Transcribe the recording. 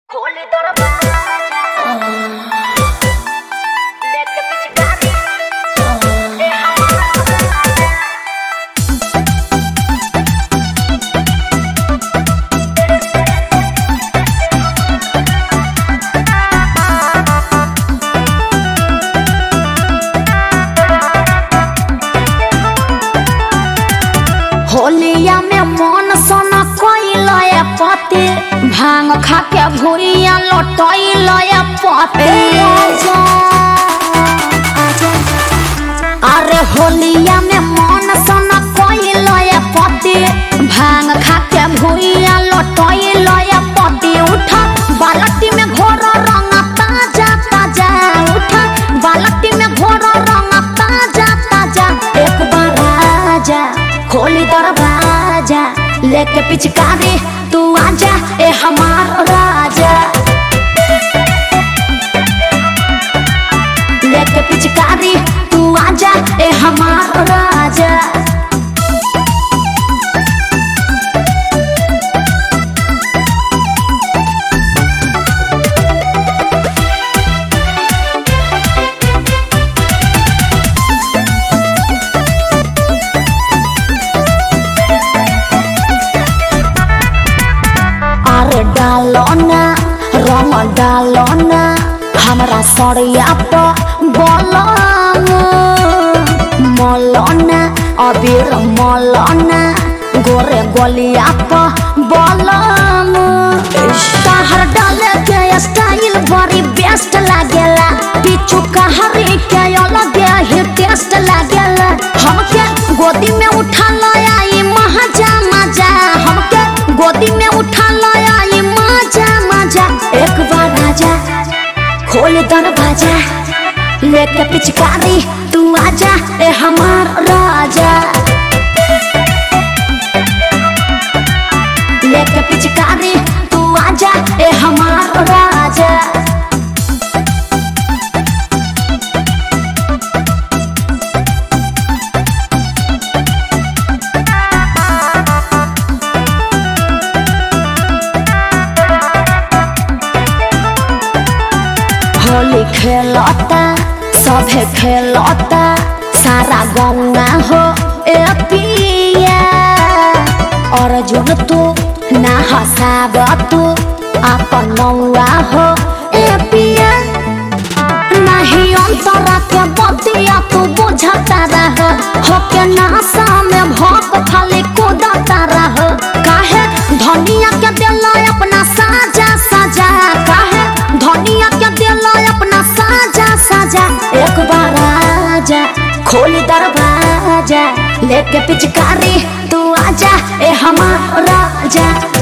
खोले दरवाजा लेके पिचकारी ए हमारा होलिया में मन सन कइल पति भांग खा के भुइया लटइल पति अरे होलिया में मन सन कइल पति भांग खा के भुइया लटइल पति उठ बालटी में घोर रंग ताजा ताजा उठ बालटी में घोर रंग ताजा ताजा एक बार आजा खोली दरवाजा लेके पिचकारी तू आजा ए हमार राजा लेके पिचकारी तू आजा ए हमार राजा अरे डालो ना रंग डालो ना हमरा सड़िया पर बोलो मौलाना अबीर मौलाना गोरे गोलिया पर बोलो कहर डाले के स्टाइल बड़ी बेस्ट लागेला पीछू कहरी के अलग ही टेस्ट लागेला हमके गोदी में उठा लाया ई मजा मजा हमके गोदी में उठा लाया ई मजा मजा एक बार आजा खोल दरवाजा लेके पिचकारी तू आजा ए हमार राजा लेके पिचकारी तू आजा ए हमार राजा होली खेलता सभे खेलता सारा गंगा हो ए पिया अर्जुन तू ना हसाब तू अपन नौआ हो ए पिया नहीं अंतरा के बतिया तू बुझता रह हो के नासा में भोक खाली कूदता रह काहे धनिया के दिल अपना साजा साजा काहे धनिया के दिल अपना साजा साजा एक बार आजा खोल दरवाजा लेके पिचकारी तू आजा ए हमार राजा